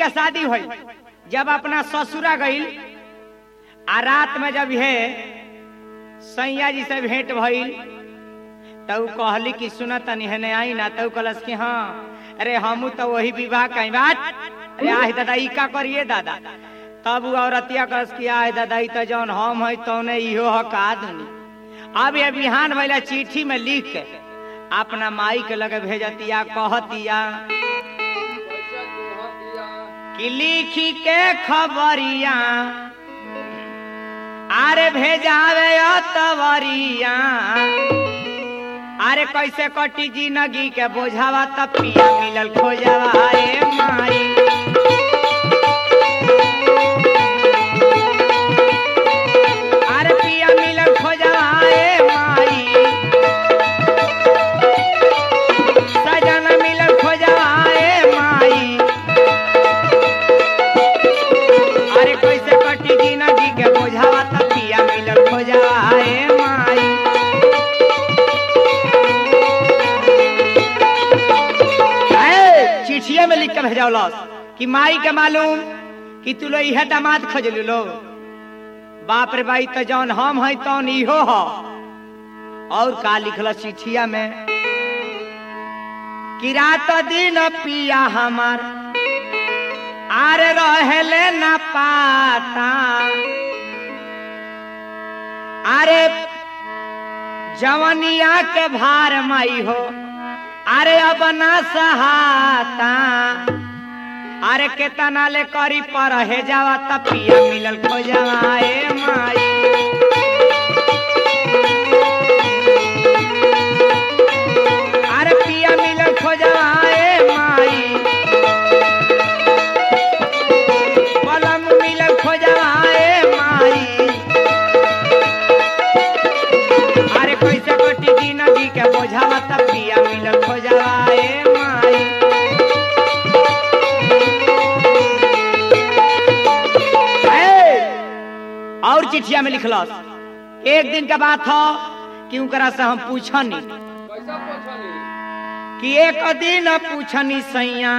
के शादी हुई जब अपना ससुरा गई आ रात में जब है सैया जी से भेंट भइल तब कहली कि सुन तनी हेने आई ना तब कहलस कि हाँ अरे हमू तो वही विवाह कहीं बात अरे आह दादा ई का करिए दादा तब उ औरतिया कहलस कि आह दादा ई तो जौन हम है तौने इहो हका दुनी अब ये बिहान भइला चिट्ठी में लिख के अपना माई के लगे भेजतिया कहतिया कैसे कहतिया कि लिखी के खबरिया अरे भेजावे तवरिया अरे कैसे कटी जिंदगी के बोझावा तब पिया मिलल खोजवा ए माई अरे पिया मिलल खोजवा ए माई सजना मिलल खोजवा ए माई अरे कैसे कटी जिंदगी के बोझावा तब पिया मिलल खोजवा ए माई ए, चिठिया में लिख के भेजौलस कि माई के मालूम कि तू लो इहे दामाद खोजलू लो बाप रे भाई तो जौन हम है तौन इहो हो और का लिखल चिठिया में कि रात दिन पिया हमार आरे रहेले ना पाता अरे जवनिया के भार माई हो अरे अब ना सहाता अरे केतना ले करी पर हे जावा त पिया मिलल खोजवा ए माई अरे पिया मिलल खोजवा ए माई पलम मिलल खोजवा ए माई अरे कैसे कटी जिंदगी के बोझावा त पिया मिलल खोजवा ए माई ए, और चिठिया में लिखलस एक दिन के बात हो कि उनकरा से हम पूछनी कैसा पूछनी कि एक दिन पूछनी सैया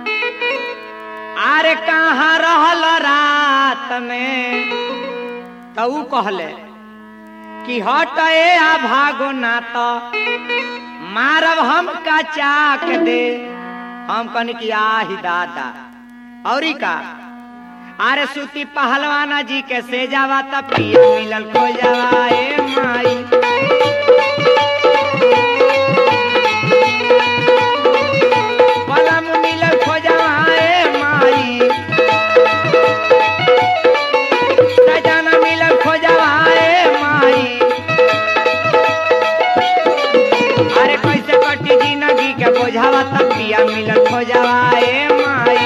आरे कहाँ रहल रात में तो ऊ कहले कि हट ए आ भागो ना तो मारब हम का चाक दे हम कहनी कि आही दादा औरी का अरे सूती पहलवाना जी के से जावा त पिया मिलल खो जावा ए माई पलम मिलल खो जावा ए माई सजना मिलल खो जावा ए माई अरे कैसे कटी जिंदगी के बोझावा त पिया मिलल खो जावा ए माई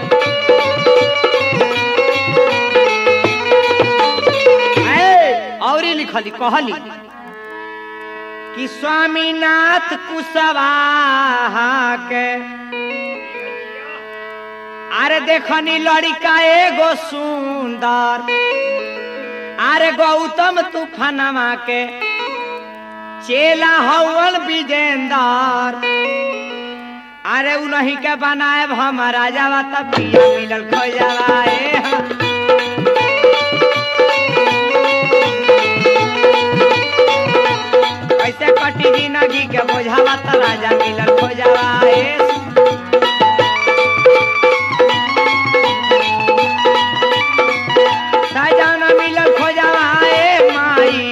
ए, औरी लिखली कहली कि स्वामीनाथ कुशवाहा के अरे देखनी लड़का एगो सुंदर अरे गौतम तूफानमा के चेला हवन विजेंदर अरे उन्हीं के बनाए हम राजावा तब पिया मिलल खोजवा ए हाँ। कैसे कटी जिंदगी के बोझावा त राजा मिलल खोजवा ए सजाना मिलल खोजवा ए माई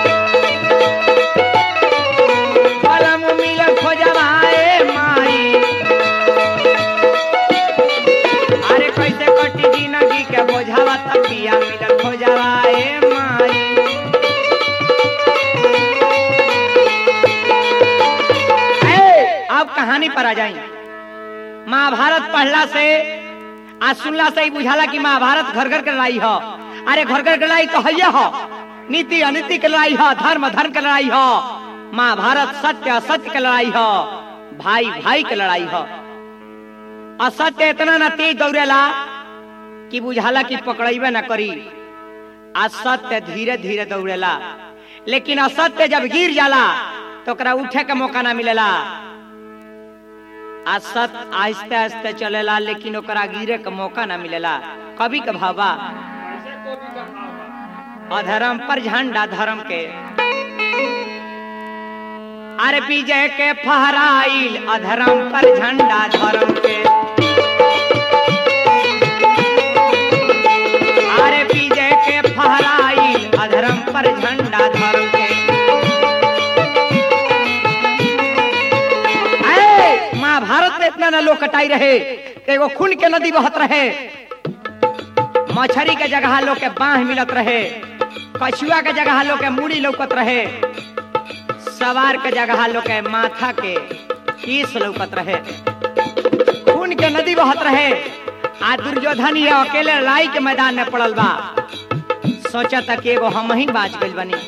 कलम मिलल खोजवा ए माई अरे कैसे कटी जिंदगी के बोझावा त पिया मिलल खोजवा ए माई ए, अब कहानी पर आ जाई महाभारत पढ़ला से आ सुनला से ही बुझाला कि महाभारत घर घर के लड़ाई हो अरे घर घर के लड़ाई तो है हो नीति अनीति के लड़ाई हो धर्म धर्म के लड़ाई हो महाभारत सत्य असत्य के लड़ाई हो भाई भाई के लड़ाई हो असत्य इतना ना तेज दौड़ेला कि बुझाला कि पकड़ेबे ना करी आ सत्य धीरे धीरे दौड़ेला लेकिन असत्य जब गिर जाला तो ओकरा उठे के मौका ना मिलेला आ सत आहिस्ते आहिस्ते चलेला लेकिन ओकरा गिरे के मौका ना मिलेला कभी के भावा ऐसे को भी का भाव बा अधर्म पर झंडा धर्म के अरे विजय के फहराइल अधर्म पर झंडा धर्म के अरे विजय के फहराइल अधर्म पर झंडा धर्म के ऐ, महाभारत में इतना न लोग कटाई रहे एगो खून के नदी बहत रहे मछरी के जगह लोग के बांह मिलत रहे कछुआ के जगह लोग के मूड़ी लौकत रहे सवार के जगह लोग के माथा के कीस लौकत रहे खून के नदी बहत रहे आ दुर्योधन ये अकेले लड़ाई के मैदान में पड़ल बा सोचा था कि एगो हम ही बाज गइल बनी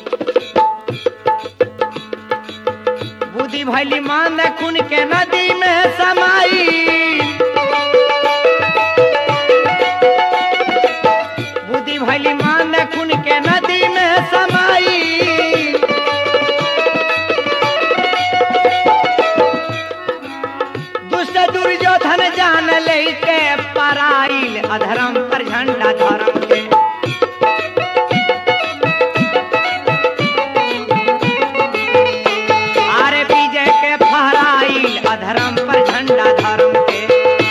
बुद्धि भैली मान दे खून के नदी में समाई बुद्धि भैली मान दे खून के नदी में समाई दुष्ट दुर्योधन जान ले के पराइल अधर्म पर झंडा धर्म के आरे विजय के फहराइल अधर्म पर झंडा धर्म के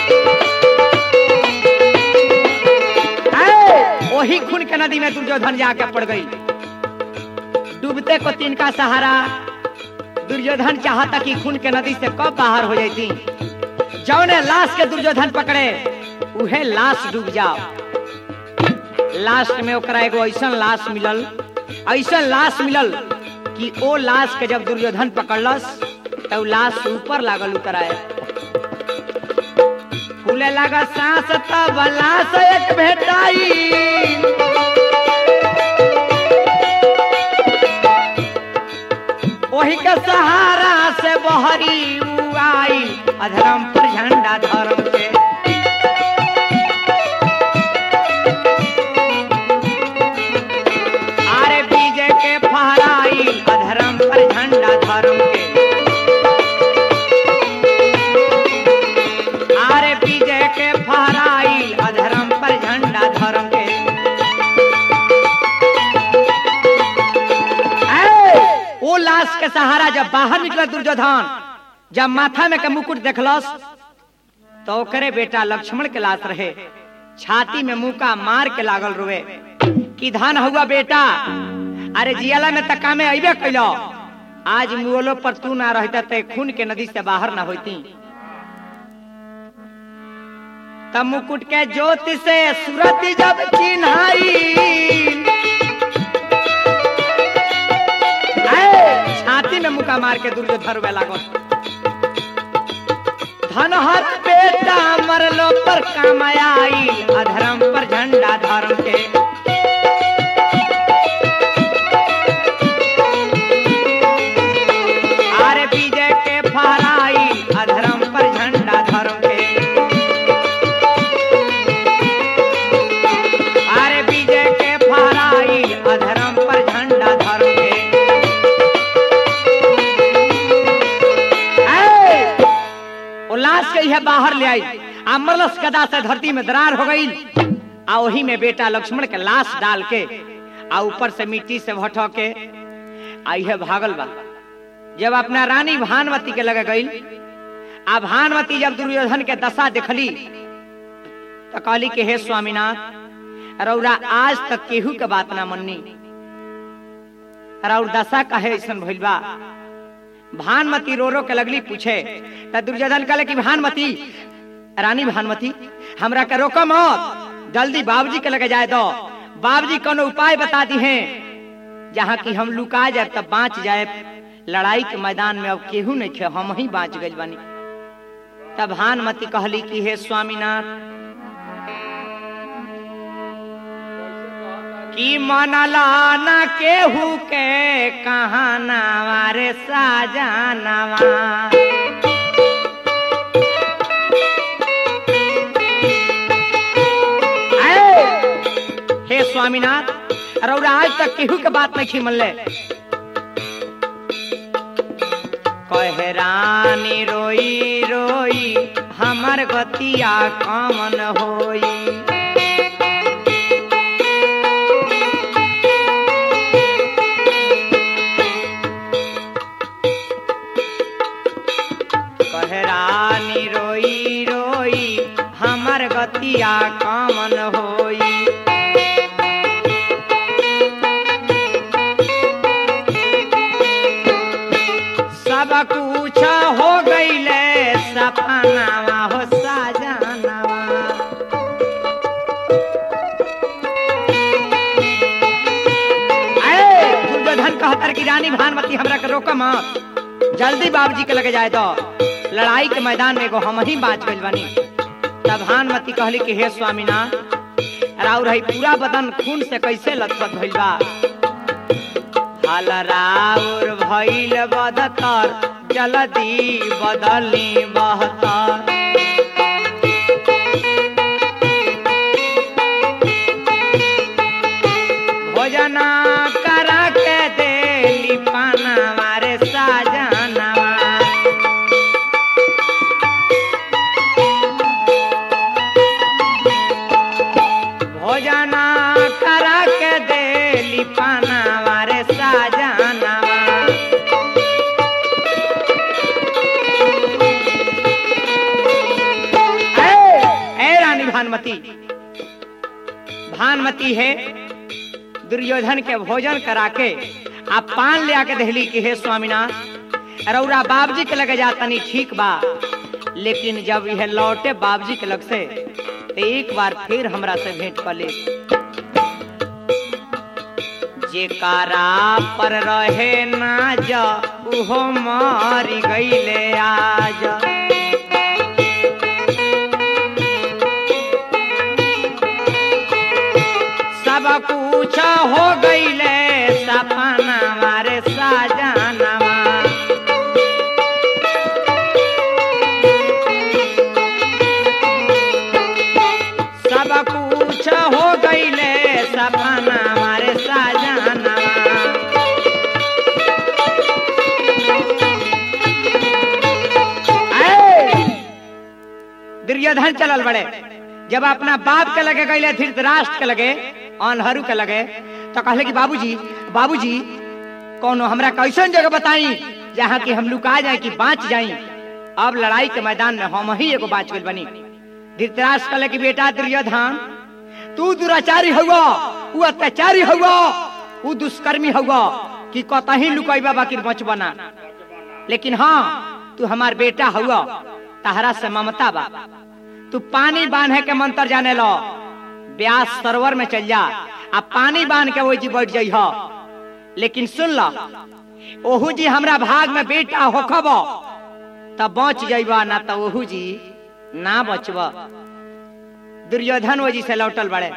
ऐ, वही खून के नदी में दुर्योधन जाके पड़ गई डूबते को तिनका सहारा दुर्योधन चाहता कि खून के नदी से कब बाहर हो जाती जौने लाश के दुर्योधन पकड़े उहे लाश डूब जाओ लास्ट में ओकरा एगो ऐसन लाश मिलल ऐसन लाश मिलल कि ओ लाश के जब दुर्योधन पकड़लस तो लाश से ऊपर लागल उतराए फूले लगा सांस तब लाश एक भेटाई वही के सहारा से बहरी उआई अधर्म पर झंडा धर्म के आरे विजय के फहराई अधर्म पर झंडा धर्म के आरे विजय के फहराई अधर्म पर झंडा धर्म के ऐ, वो लाश के सहारा जब बाहर निकला दुर्योधन जब माथा में के मुकुट देखलस तो ओकरे बेटा लक्ष्मण के लाश रहे छाती में मुका मार के लागल रुए कि धान हुआ बेटा अरे जियाला में तका में अबे कैलो आज मुगलो पर तू ना रहता ते खून के नदी से बाहर ना होती तब मुकुट के ज्योति से सूरत जब चिन्हाई ऐ, छाती में मुका मार के दुर्योधन रुए लागल धनहर बेटा मरलो पर कामयाई अधर्म पर झंडा धर्म के आरे विजय के फहराई अधर्म पर झंडा धर्म के आरे विजय के फहराई अधर्म पर झंडा धर्म के ऐ, वो लाश के यह बाहर ले आई आ मरलस गदा से धरती में दरार हो गई आ वही में बेटा लक्ष्मण के लाश डाल के आ ऊपर से मिट्टी से भटो के आ यह भागल बा जब अपना रानी भानवती के लगे गई आ भानवती जब दुर्योधन के दशा देखली तो कहली कि हे स्वामीनाथ रौरा आज तक केहू के बात ना मननी रौर दशा कहे ऐसन भइल बा भानमती रो रो के लगली पूछे त दुर्योधन कहले कि भानमती रानी भानमती हमरा के रोको मत जल्दी बाबूजी के लगे जाए दो बाबूजी कोनो उपाय बता दी हैं जहाँ की हम लुका जाए तब बाँच जाए लड़ाई के मैदान में अब केहू नहीं खे हम ही बाँच गए बानी तब भानमती कहली कि हे स्वामीनाथ कि मनला न केहू के कहानावा रे साजानावा ऐ, हे स्वामीनाथ रौरा आज तक केहू के बात नहीं खी मनले कहे रानी रोई रोई हमार गतिया कामन होई कहरानी रोई रोई हमर गतिया कामन होई सब कुछ हो गईले सपनावा हो साजनावा ऐ, दुर्योधन कहतर की रानी भानुमति हमरा के रोक मत जल्दी बाबूजी के लगे जाए तो लड़ाई के मैदान में एगो हम ही बाँच गइल बानी तब भानुमति कहली कि हे स्वामीनाथ राउर है पूरा बदन खून से कैसे लथपथ भइल बा हल राउर भइल बदतर जल्दी बदली बहतर भोजना करा के देली पाना मारे साजनवा भोजना करा के देली पाना मारे साजनवा ए ए रानी भानुमति भानुमति है दुर्योधन के भोजन करा के आप पान ले आके दहली की हे स्वामीनाथ रौरा बाबजी के लगे जातनी ठीक बा लेकिन जब यह लौटे बाबजी के लग से तो एक बार फिर हमरा से भेंट कर ले जेकारा पर रहे नाज उहो मारी गईले आज सब कुछ हो गईले सपना मारे साजनवा सब कुछ हो गईले सपना मारे साजनवा ऐ! दुर्योधन चलल बड़े जब अपना बाप के लगे गईले धृतराष्ट्र के लगे अनहरू के लगे तो कहले कि बाबूजी बाबूजी कौनो हमरा कैसन जगह बताई जहाँ की हम लुका जाए कि बाँच जाई अब लड़ाई के मैदान में हम ही एगो बाँच गइल बनी धृतराष्ट्र कहले कि बेटा दुर्योधन तू दुराचारी हुआ तू अत्याचारी हुआ तू दुष्कर्मी हुआ कि कतही लुकैबा बाकी बचबना लेकिन हाँ तू हमार बेटा हुआ तहरा से ममता बा तू पानी बांधे के मंत्र जाने लो ब्यास सरोवर में चल जा आ पानी बांध के वो जी बैठ जाइ लेकिन सुन लो ओहू जी हमरा भाग में बेटा होखब तब बच जाइबा ना तो ओहू जी ना बचब दुर्योधन वो जी से लौटल बड़े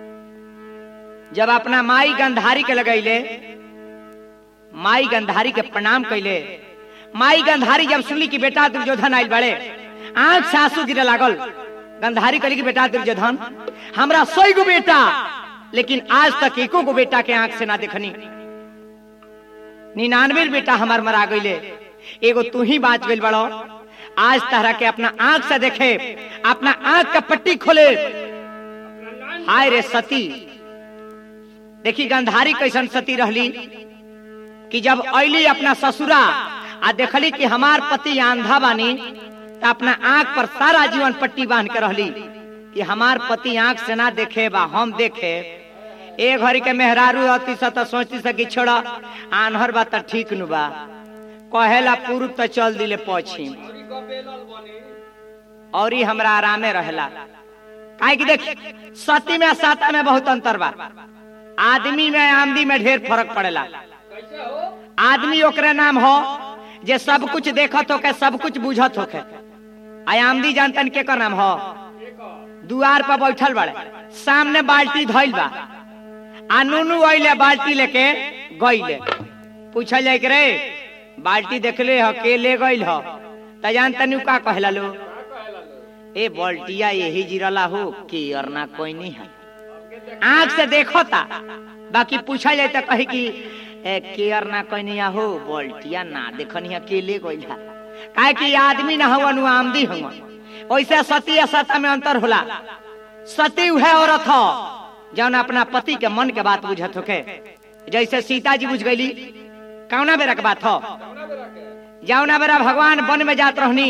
जब अपना माई गंधारी के लगैले माई गंधारी के प्रणाम कैले माई गंधारी जब सुनली कि बेटा दुर्योधन आयल बड़े आंख से आंसू गिरे लागल गंधारी कहली कि बेटा दुर्योधन हमरा सौ गो बेटा लेकिन आज तक एको गो बेटा के आंख से ना देखनी निन्यानवे बेटा हमार मरा गईले एगो तू ही बाँच गइल बड़ो आज तहरा के अपना आंख से देखे अपना आंख का पट्टी खोले हाय रे सती देखी गंधारी कैसन सती रहली कि जब ऐली अपना ससुरा आ देखली कि हमार पति आंधा बानी तो अपना आंख पर सारा जीवन पट्टी बांध के रहली कि हमार पति आंख से ना देखे बा हम देखे ए घड़ी के मेहरारू अति स तो सोचती से कि छोड़ा आन्हर बा तो ठीक नु बा कहेला पूर्व तो चल दिले पश्चिम औरी का बेलल बनी और ही हमरा आरामे रहेला काहे कि देख सती में आ साता में बहुत अंतर बा आदमी में आमदी में ढेर फर्क पड़ेला कैसे हो आदमी ओकरे नाम हो जे सब कुछ देखत होके सब कुछ बुझत होके आ आमदी जानतन के कर नाम हो एक दुआर पर बैठल बड़े सामने बाल्टी धइल बा आ नुनू अइले बाल्टी लेके गइले पूछल जाए के रे बाल्टी देखले ह के ले गइल ह त जान तनी का कहला लो का कहेला लो ए बाल्टिया यही जिरला हो के अरना कोई नहीं है हमके देख आंख से देखता बाकी पूछा जाए तो कहे कि ए, केयर ना कहनी हो बोल्टिया ना देखनी है के ले गइल है काहे कि आदमी ना हवन उ आमदी हवन वैसे सती या सता में अंतर होला सती है औरत हो जौन अपना पति के मन के बात बुझत होके जैसे सीता जी बुझ गईली कौना बेरा के बात हो कौना बेरा के जौना बेरा भगवान वन में जात रहनी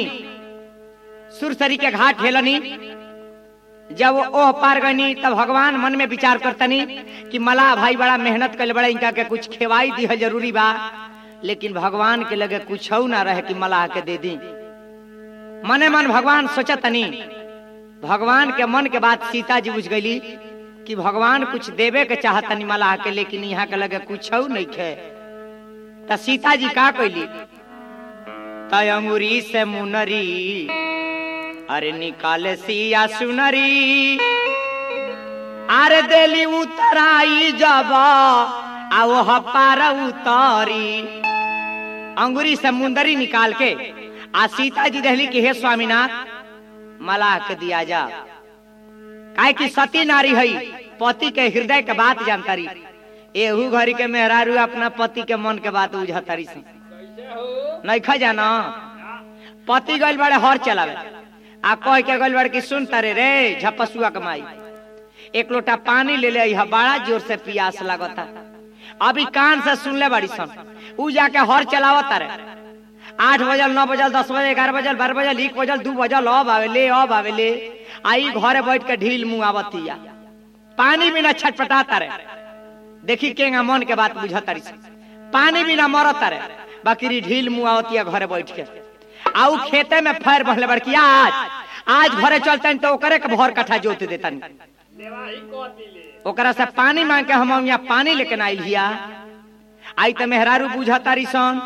सुरसरी के घाट हेलनी जब ओह पार गनी तब भगवान मन में विचार करतनी कि मलाह भाई बड़ा मेहनत कर बड़ा इनका के कुछ खेवाई दी है जरूरी बा लेकिन भगवान के लगे कुछ ना रहे कि मलाह के दे दी मने मन भगवान सोचतनी भगवान के मन के बात सीता जी बुझ गईली कि भगवान कुछ देवे के चाहतनी मलाह के लेकिन यहाँ के लगे कुछ नहीं खे त सीता जी का कैली तय अंगुरी से मुनरी अरे निकाले सिया सुनरी अरे देली उतराई जब आ वो पार उतरी अंगुरी से मुंदरी निकाल के आ सीता जी रहली कि हे स्वामीनाथ मलाह के दिया जा काहे कि सती नारी हई पति के हृदय के बात जानतारी एहू घड़ी के मेहरारू अपना पति के मन के बात बुझतारी से कैसे हो नहीं खा जाना पति गइल बड़े हर चलावे आ कह के गइल बड़े कि सुन तारे रे झपसुआ कमाई एक लोटा पानी ले ले अइहा, बड़ा जोर से प्यास लगता अभी कान से सुन ले बड़ी सन ऊ जाके हर चलावत तारे आठ बजल नौ बजल दस बजल ग्यारह बजल बारह बजल एक बजल दू बजल अब आवेले अब आवेले आई घरे बैठ के ढील मुंह आवतिया पानी बिना छटपटाता रे देखी केंगा मन के बात बुझतारी से पानी बिना मरता रे बाकी ढील मुंह आवतिया घरे बैठ के आउ खेते में फैर बहले बड़की आज आज घरे चलते तो ओकरे के भर कट्ठा जोत देतन देवाही कहती ले ओकरा से पानी मांग के हम यहाँ पानी लेके ना आइल हिया आई तो मेहरारू बुझतारी सन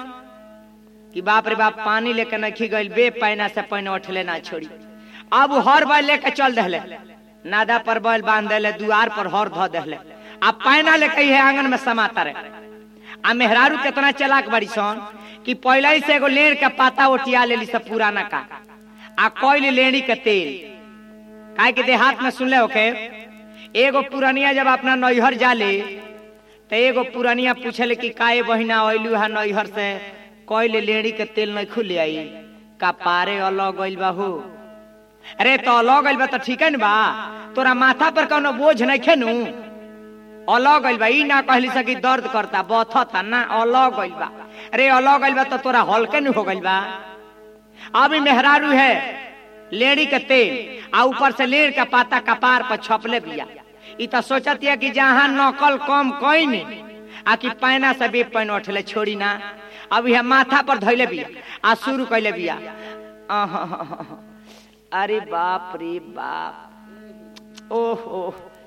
कि बाप रे बाप पानी लेके नखी गइल बे पैना से पैन उठले ना छोड़ी अब हर बैल लेके चल दहले नादा पर बैल बांध देले दुआर पर हर धो देले अब पैना लेके है आंगन में समाता रहे आ मेहरारू कितना चलाक बड़ी सन कि पहले ही से एगो लेड़ के पाता ओटिया लेली सब पुराना का आ कोई लेड़ी के तेल काहे कि देहात में सुनले होके एगो पुरनिया जब अपना नैहर जाले तो एगो पुरनिया पूछले कि काहे बहिना अइलू है नैहर से कोई लेड़ी के तेल नहीं खुले आई का पारे अलग गइल बा हो अरे तो अलग गइल बा तो ठीक है न बा तोरा माथा पर कोनो बोझ नहीं खेनू अलग गइल बा ई ना कहली सकी दर्द करता बथता ना अलग गइल बा अरे अलग गइल बा तो तोरा हल्के न हो गइल बा अभी मेहरारू है लेड़ी के तेल आ ऊपर से लेड़ का पाता कपार पर छपले बिया ई तो सोचतिया कि जहाँ नकल कम कईन आ कि पैना से भी पैन उठले छोड़ी ना अब यह माथा पर धैले बिया आ शुरू कैले बिया आहा, अरे बाप रे बाप ओहो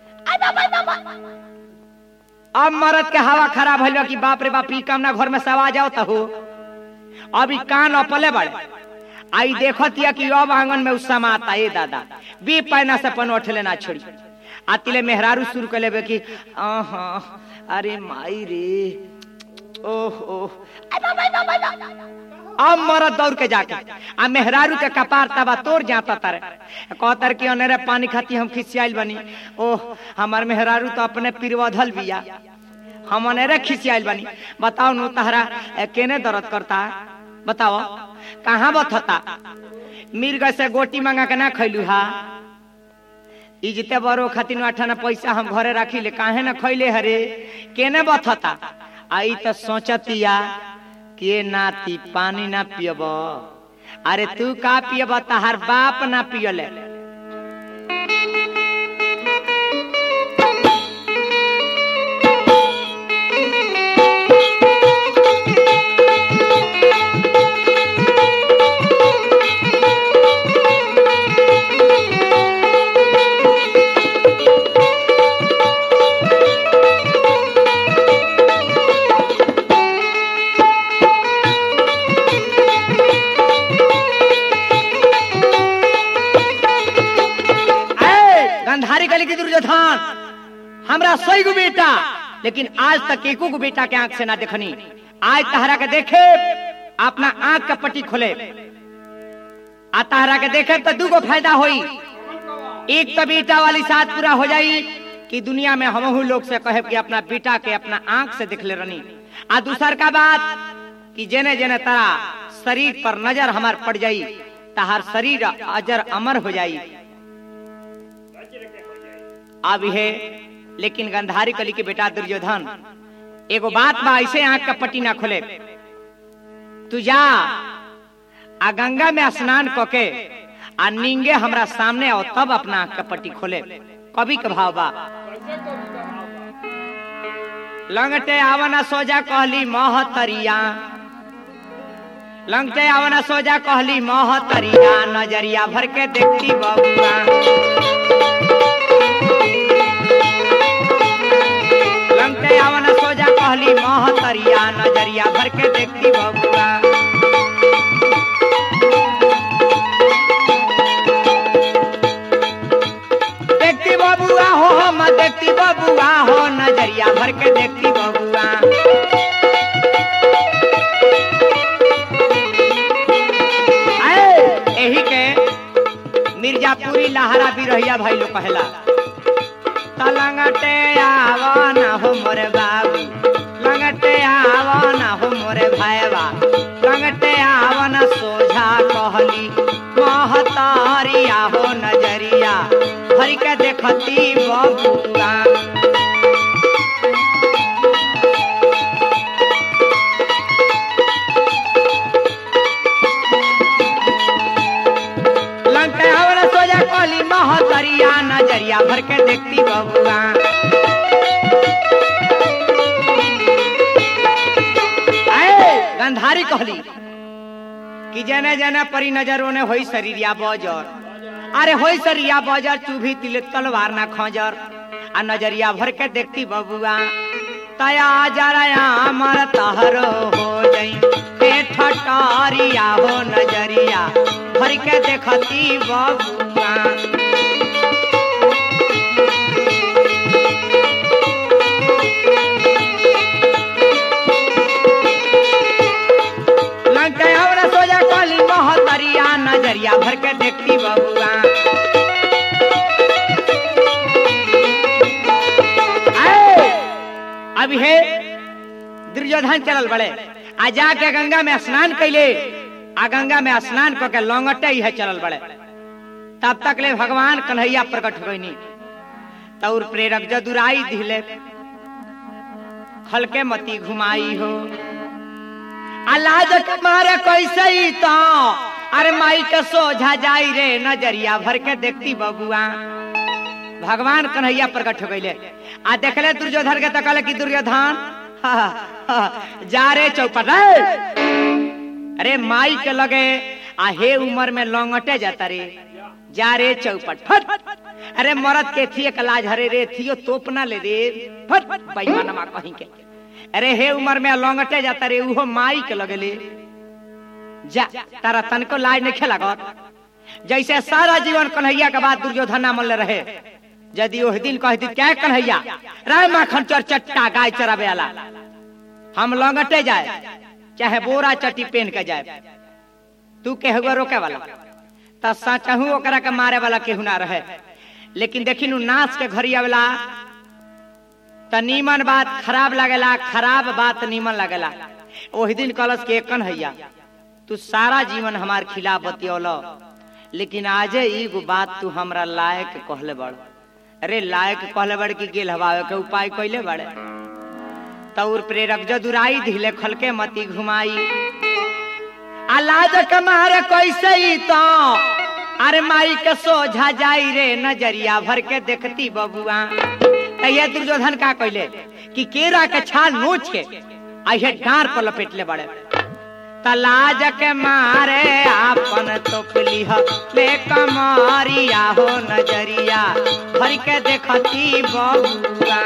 अब मरद के हवा खराब भइल बा कि बाप रे बाप ई काम ना घर में सवा जाओ त हो अभी कान अपले बड़े आई देखतिया कि अब आंगन में उस समाता ए दादा बी पैना से पन उठले ना छोड़ी आतिले मेहरारू शुरू कर लेबे कि आहा अरे माई रे ओहो अब मरद दौड़ के जाके आ मेहरारू के कपार तबा तोड़ जाता तारे कहतर कि अनेरे पानी खाती हम खिसियाइल बनी ओह हमार मेहरारू तो अपने पिरवधल बिया हम अनेरे खिसियाइल बनी बताओ नु तहरा ए, केने दर्द करता बताओ कहाँ बथता मिर्ग से गोटी मांगा के ना खैलू हा इजते बरो खातिर अठाना पैसा हम घरे राखी ले काहे ना खैले हरे केने बथता आई तो सोचतिया के नाती पानी ना पियब अरे तू का पियब तहार बाप ना पियले ए, गंधारी गली की दुर्योधन हमरा सही गो बेटा लेकिन आज तक एको को बेटा के आंख से ना देखनी आज तहरा के देखे अपना आंख का पट्टी खोले आ तहरा के देखे तो दूगो फायदा होई एक तो बेटा वाली साथ पूरा हो जाई कि दुनिया में हमहू लोग से कहे कि अपना बेटा के अपना आंख से देख ले रनी आ दूसर का बात कि जेने जेने तारा शरीर पर नजर हमार पड़ जाई तहार शरीर अजर अमर हो जाई वज्र के हो जाए अब हे लेकिन गंधारी कली के बेटा दुर्योधन एगो बात बा ऐसे आंख का पट्टी ना खोले तू जा आ गंगा में स्नान क के आ निंगे हमरा सामने आओ तब अपना आंख का पट्टी खोले कभी के भाव बा कैसे को भी कहावा लंगटे आवना सोजा कहली महतरिया लंगटे आवना सोजा कहली महतरिया नजरिया भर के देखती बबुआ लंगटे आवना सोजा कहली महतरिया नजरिया भर के देखती बबुआ देखती बबुआ हो हम देखती बबुआ हो नजरिया भर के देखती बबुआ आए, एही के मिर्जापुरी लहरा भी रहिया भाई लोग कहला तलंगटे आवो ना हो मोरे बाबू लंगटे आवो ना हो मोरे भाईवा लंगटे आवो ना सोझा कहली महतारिया हो नजरिया भर के देखती बबुआ लंका हवना सोजा कहली महतरिया नजरिया भर के देखती बबुआ आए, गंधारी कहली कि जने जने परी नजरों ने होई शरीरिया बजर अरे होई शरीरिया बजर चूभी तिले तलवार ना खजर आ नजरिया भर के देखती बबुआ तया जरा अमर तहरो हो जई हे ठटारिया हो नजरिया भर के देखती बबुआ लंका हमरा सोजा काली महतरिया नजरिया भर के देखती बबुआ आए, अब हे दुर्योधन चलल बड़े आ जाके गंगा में स्नान कैले आ गंगा में स्नान क के लौंगटे ही है चलल बड़े तब तक ले भगवान कन्हैया प्रकट हो गईनी तौर प्रेरक जदुराई दिले खल के मती घुमाई हो अलाज के मारे कैसे ही तो अरे माई के सोझा जाई रे नजरिया भर के देखती बबुआ भगवान कन्हैया प्रकट हो गईले आ देखले दुर्योधन के तकले कि दुर्योधन हा, हा, जा रे चौपट रे अरे माई के लगे आ हे उम्र में लौंगटे जाता रे जा रे चौपट फट अरे मरद के थिए का लाज हरे रे थियो तोप ना ले रे फट बेईमानमा कहीं के अरे हे उम्र में लौंगटे जाता रे उहो माई के लगले जा तारा तनको लाज नहीं खेला जैसे सारा जीवन कन्हैया के बाद दुर्योधन ना मन रहे यदि ओह दिन कह दी क्या कन्हैया राय माखन चर चट्टा गाय चराबे वाला हम लौंगटे जाए चाहे बोरा चट्टी पहन के जाए तू के हुआ रोके वाला त सचहू ओकरा के मारे वाला केहू ना रहे लेकिन देखी नु नाच के घरी आवेला त नीमन बात खराब लगेला खराब बात नीमन लगेला ओही दिन कलश के कन्हैया तू सारा जीवन हमार खिलाफ बतियोल लेकिन आजे एगो बात तू हमरा लायक कहले बड़ अरे लायक कहले बड़ कि गेल हवावे के उपाय कैले बड़े तौर प्रेरक जदुराई धिले खलके मती घुमाई अलाज के मारे कैसे ही तो अरे माई के सोझा जाई रे नजरिया भर के देखती बबुआ तैया दुर्योधन का कहले कि केरा के छाल नोच के आइहे डार पर लपेट ले बड़े तलाज के मारे आपन तोपली ह ले कमारिया हो नजरिया भर के देखती बबुआ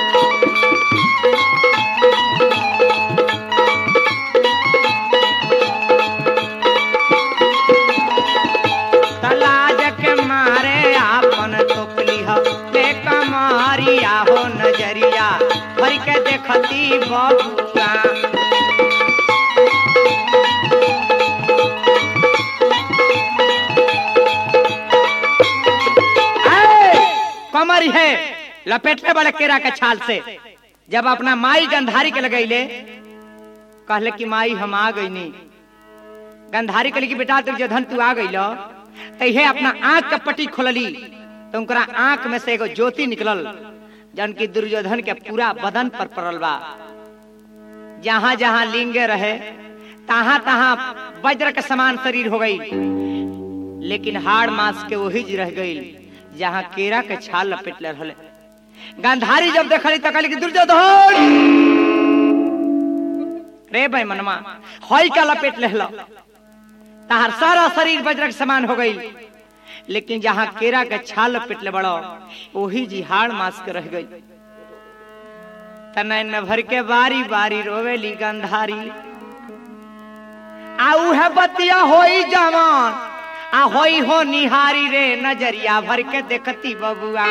तलाज के मारे आपन तोपली ह ले कमारिया हो नजरिया भर के देखती बबुआ कमर है लपेटले बड़े केरा के छाल से जब अपना माई गंधारी के लगैले कहले कि माई हम आ गईनी गंधारी कली की बेटा दुर्योधन तू आ गई तहे अपना आंख का पट्टी खोलली तो उनकरा आंख में से एगो ज्योति निकलल जन की दुर्योधन के पूरा बदन पर पड़ल बा जहां जहां लिंगे रहे तहां तहां वज्र के समान शरीर हो गई लेकिन हाड़ मांस के वही जी रह गई जहां केरा के छाल लपेट ले रहले गांधारी जब देखली त कहली कि दुर्योधन रे भाई मनमा हई का लपेट लेहला तहार सारा शरीर वज्र के समान हो गई लेकिन जहां केरा के छाल लपेट ले बड़ो वही जी हाड़ मांस के रह गई तनैन भर के बारी बारी रोवेली गंधारी आ उहे बतिया होई जवान आ होई हो निहारी रे नजरिया भर के देखती बबुआ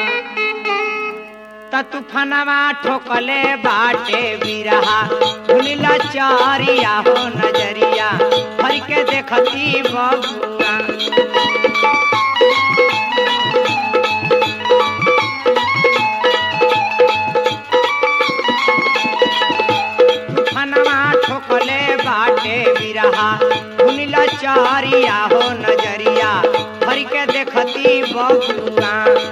त तूफानमा ठोकले बाटे बिरहा भूलिला चारिया हो नजरिया भर के देखती बबुआ तूफानमा ठोकले बाटे बिरहा भूलिला चारिया हो नजरिया भर के देखती बबुआ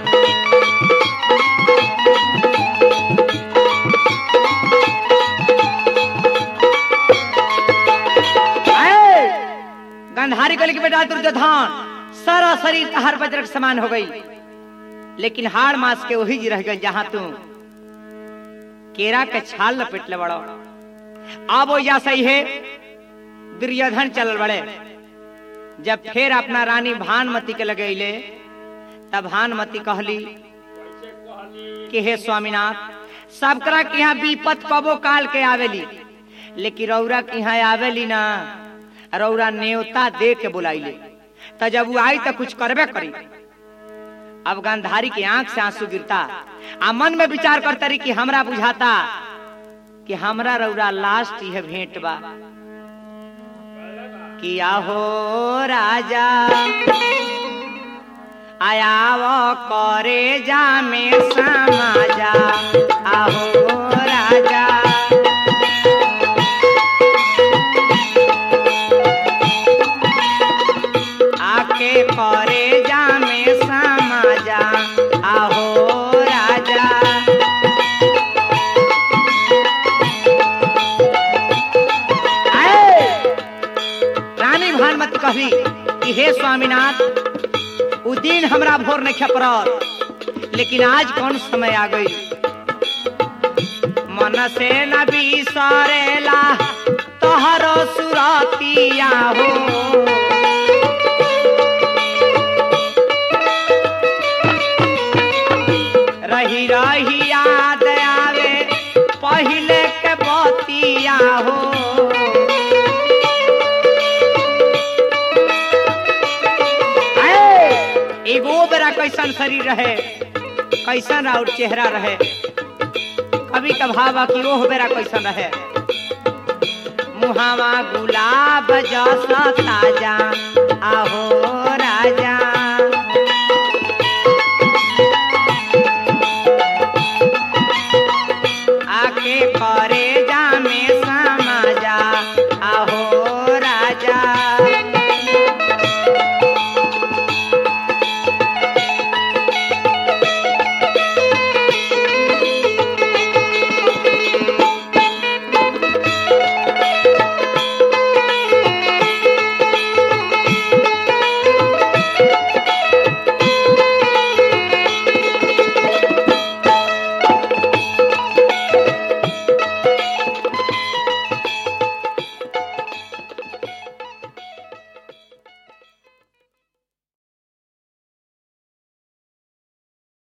आए! गंधारी गली के बेटा दुर्योधन सारा शरीर हर वज्र के समान हो गई लेकिन हाड़ मास के वही जी रह गई जहां तू केरा के छाल लपेट ले बड़ो अब वो या सही है दुर्योधन चल बड़े जब फिर अपना रानी भानमती के लगैले तब भानमती कहली कैसे कहली कि हे स्वामीनाथ सबकरा के यहाँ विपत कबो काल के आवेली लेकिन रौरा के यहाँ आवेली ना रौरा नेवता दे के बुलाइले त जब वो आई त कुछ करबे करी अब गांधारी की आंख से आंसू गिरता आ मन में विचार करता रही कि हमरा बुझाता कि हमरा रौरा लास्ट यह भेंट बा कि आहो राजा आयाव करे जा में समाजा आहो राजा आके करे जा में समाजा आहो राजा आए! रानी भानुमती कहली कि हे स्वामीनाथ उ दिन हमरा भोर नहीं खपरल लेकिन आज कौन समय आ गई मन से न बिसरेला तोहरो सुरतिया हो रही रही याद आवे पहले के बतिया हो आए! एगो बेरा कैसन शरीर रहे कैसन और चेहरा रहे कभी कभावा कि ओह बेरा कैसन रहे मुहावा गुलाब जस ताजा आहो